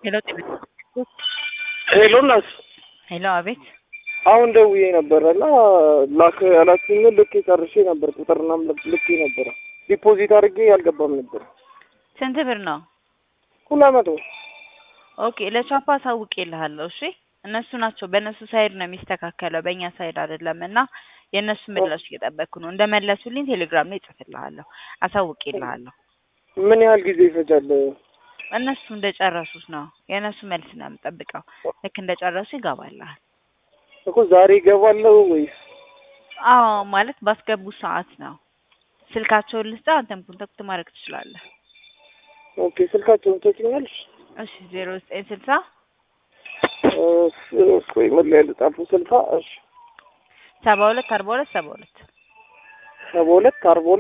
ሄሎ ጤና ሄሎ እናት ሄሎ፣ አቤት። አሁን ደውዬ ነበረ እና ላክ ያላችሁኝ ልኬ ጨርሼ ነበር። ቁጥርና ልኬ ነበረ። ዲፖዚት አድርጌ ያልገባም ነበር። ስንት ብር ነው? ሁለት መቶ ኦኬ፣ ለቻፓ አሳውቄልሃለሁ። እሺ፣ እነሱ ናቸው በእነሱ ሳይድ ነው የሚስተካከለው፣ በእኛ ሳይድ አይደለም። እና የእነሱ ምላሽ እየጠበቅኩ ነው። እንደመለሱልኝ ቴሌግራም ላይ እጽፍልሃለሁ፣ አሳውቄልሃለሁ። ምን ያህል ጊዜ ይፈጃል? እነሱ እንደጨረሱት ነው የእነሱ መልስ ነው የምጠብቀው። ልክ እንደጨረሱ ይገባልሃል። እኮ ዛሬ ይገባለሁ ወይስ? አዎ ማለት ባስገቡ ሰዓት ነው። ስልካቸውን ልስጣ፣ አንተም ኮንታክት ማድረግ ትችላለህ። ኦኬ ስልካቸውን ትሰጪኛለሽ? እሺ ዜሮ ዘጠኝ ስልሳ ቆይ ምን ላይ ልጻፈው? ስልሳ እሺ ሰባ ሁለት አርባ ሁለት ሰባ ሁለት ሰባ ሁለት አርባ